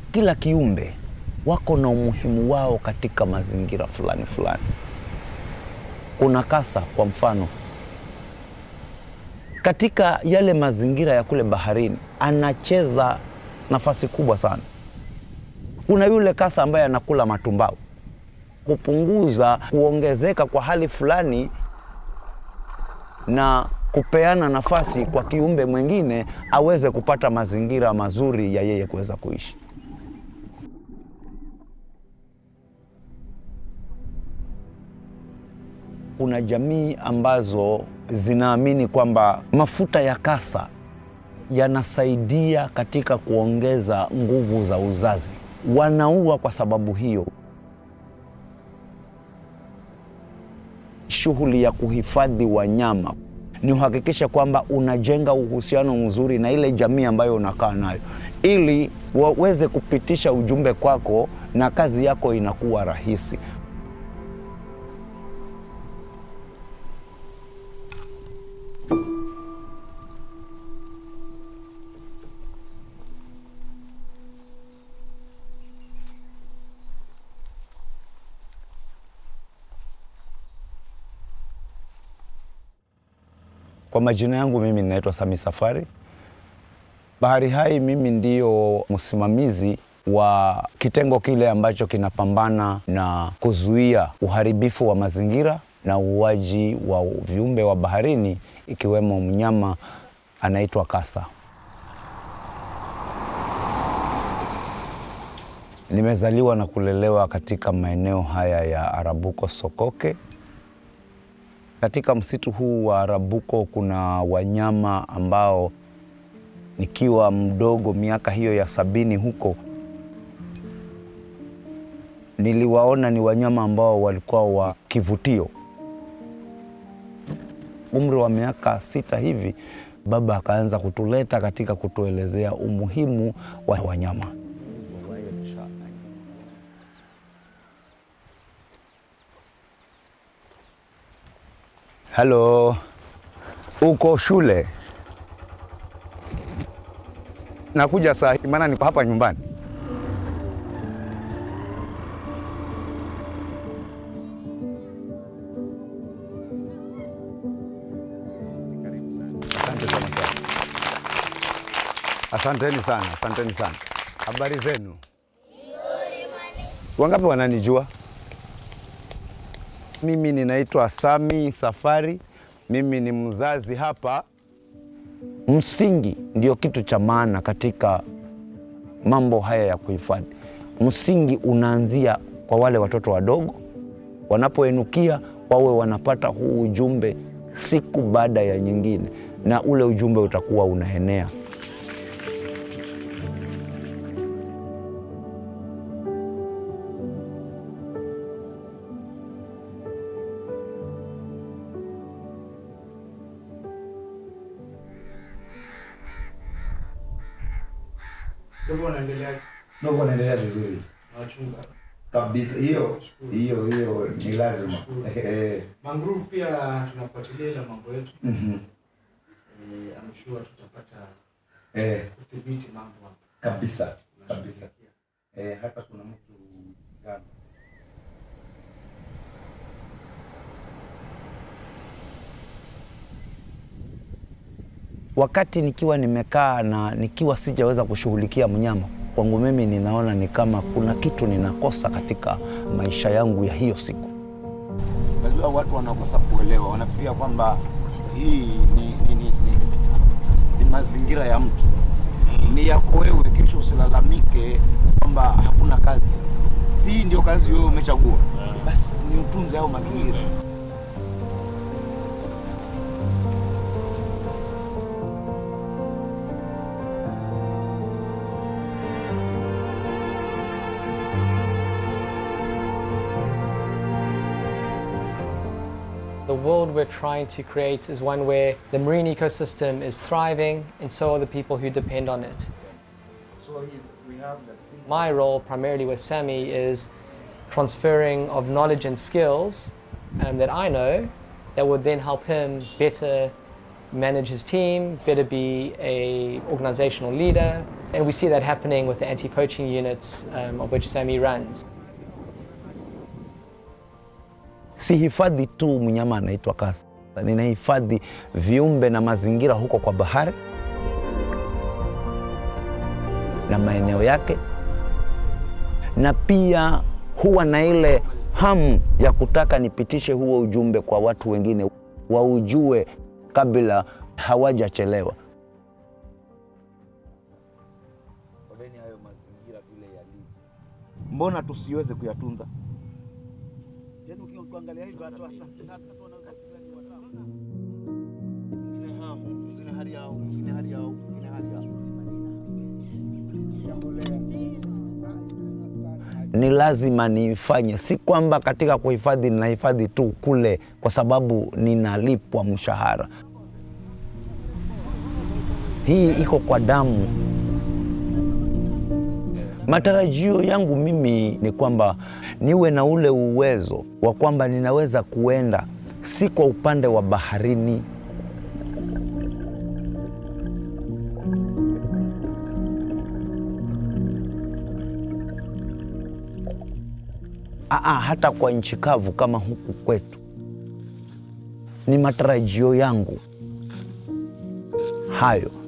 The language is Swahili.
kila kiumbe wako na umuhimu wao katika mazingira fulani fulani. Kuna kasa kwa mfano, katika yale mazingira ya kule baharini anacheza nafasi kubwa sana. Kuna yule kasa ambaye anakula matumbao, kupunguza kuongezeka kwa hali fulani na kupeana nafasi kwa kiumbe mwingine aweze kupata mazingira mazuri ya yeye kuweza kuishi. Kuna jamii ambazo zinaamini kwamba mafuta ya kasa yanasaidia katika kuongeza nguvu za uzazi. Wanaua kwa sababu hiyo. Shughuli ya kuhifadhi wanyama ni uhakikisha kwamba unajenga uhusiano mzuri na ile jamii ambayo unakaa nayo, ili waweze kupitisha ujumbe kwako na kazi yako inakuwa rahisi. Kwa majina yangu mimi ninaitwa Sami Safari. Bahari Hai, mimi ndiyo msimamizi wa kitengo kile ambacho kinapambana na kuzuia uharibifu wa mazingira na uuaji wa viumbe wa baharini ikiwemo mnyama anaitwa kasa. Nimezaliwa na kulelewa katika maeneo haya ya Arabuko Sokoke. Katika msitu huu wa Arabuko kuna wanyama ambao nikiwa mdogo miaka hiyo ya sabini huko niliwaona ni wanyama ambao walikuwa wa kivutio. Umri wa miaka sita hivi, baba akaanza kutuleta katika kutuelezea umuhimu wa wanyama. Halo, uko shule? Nakuja saa hii, maana niko hapa nyumbani. Asante sana sana. Asanteni sana, asanteni sana. Habari zenu? Wangapi wananijua? Mimi ninaitwa Sami Safari. Mimi ni mzazi hapa. Msingi ndio kitu cha maana katika mambo haya ya kuhifadhi. Msingi unaanzia kwa wale watoto wadogo, wanapoenukia wawe wanapata huu ujumbe siku baada ya nyingine, na ule ujumbe utakuwa unaenea. Dogo unaendelea Dogo anaendelea vizuri wachunga. kabisa, hiyo hiyo hiyo ni lazima. Mangrove pia tunafuatilia ile mambo yetu. Mhm. Eh, I'm sure tutapata Eh, kudhibiti mambo hapa. kabisa kabisa. Eh, hata kuna mtu jana wakati nikiwa nimekaa na nikiwa sijaweza kushughulikia mnyama kwangu mimi ninaona ni kama kuna kitu ninakosa katika maisha yangu ya hiyo siku. Najua watu wanakosa kuelewa, wanafikiria kwamba hii ni, ni, ni, ni, ni mazingira ya mtu, ni yako wewe. Kesho usilalamike kwamba hakuna kazi. Si hii ndio kazi wewe umechagua, basi ni utunze hayo mazingira. The world we're trying to create is one where the marine ecosystem is thriving and so are the people who depend on it. My role primarily with Sammy is transferring of knowledge and skills um, that I know that would then help him better manage his team, better be a organizational leader. And we see that happening with the anti-poaching units um, of which Sammy runs. Si hifadhi tu mnyama anaitwa kasa, ninahifadhi viumbe na mazingira huko kwa bahari na maeneo yake, na pia huwa na ile hamu ya kutaka nipitishe huo ujumbe kwa watu wengine waujue kabla hawajachelewa. Oneni hayo mazingira vile yalivyo, mbona tusiweze kuyatunza? Yaani uki- ukiangalia hivi hata hata- hata wanaweza kufikiria ni watamu. Mwingine hamu, mwingine hali yao, mwingine hali yao, mwingine hali yao. ni lazima niifanye. Si kwamba katika kuhifadhi ninahifadhi tu kule kwa sababu ninalipwa mshahara. Hii iko kwa damu. Matarajio yangu mimi ni kwamba niwe na ule uwezo wa kwamba ninaweza kuenda si kwa upande wa baharini Aa, hata kwa nchi kavu kama huku kwetu. Ni matarajio yangu hayo.